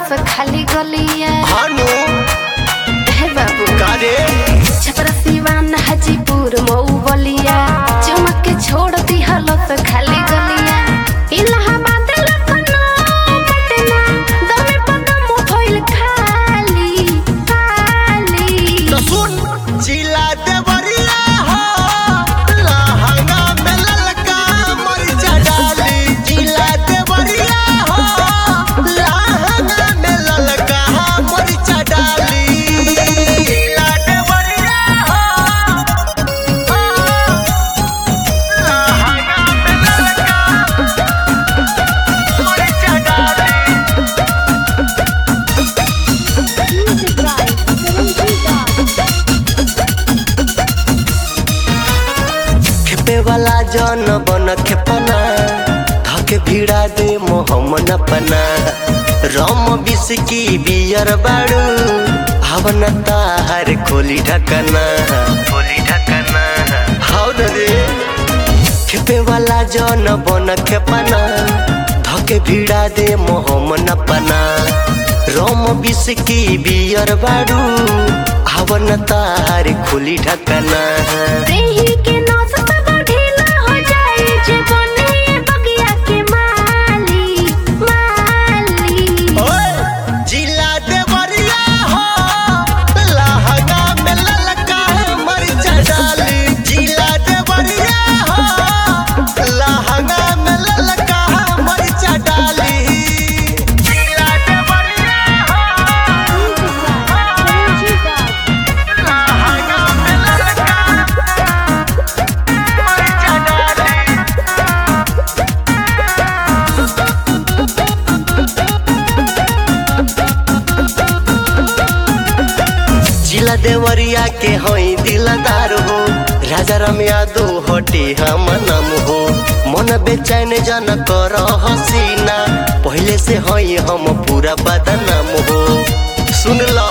खाली गलिया भानु हे बाबू कारे छपरा सिवान हाजीपुर मऊ बलिया चमक के छोड़ दी हलस खाली गलिया इलाहाबाद लखनऊ पटना दमे पदम भइल खाली खाली तो सुन जिला देवरिया हो लहंगा में ललका मरिचा डाली जिला देवरिया हो लहंगा में ललका मरिचा डाली जिला देवरिया हो लहंगा में ललका मरिचा डाली खेपे वाला जन बन खेपना धके भिड़ा दे मोहम्मन अपना रम बिस्की बियर बाड़ू हवन तार खोली ढकना खोली ढकना हाउ रे खेपे वाला जन बन खेपना धके भिड़ा दे मोहम्मन अपना रम बिस्की बियर बाड़ू हवन तार खोली ढकना देही के नस सब ढीला हो जाए जे बने बगिया के माली माली ओए जिला देवरिया हो लहंगा में ललका मरिचा डाली जिला देवरिया हो लहंगा में ललका मरिचा डाली जिला देवरिया हो लहंगा में ललका मरिचा डाली जिला देवरिया के होई दिलदार हो राजा राम यादव हटे हम नाम हो मन बेचैन जन कर हसीना पहले से होई हम पूरा बदनाम हो सुन लो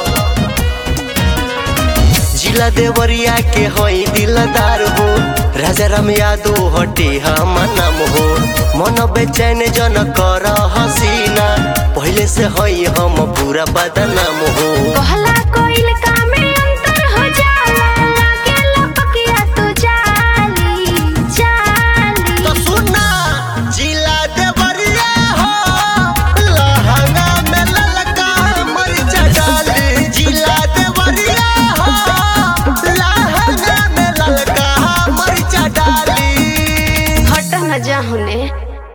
जिला देवरिया के होई दिलदार हो राजा राम यादव हटे हम नाम हो मन बेचैन जन कर हसीना पहले से होई हम पूरा बदनाम हो कहला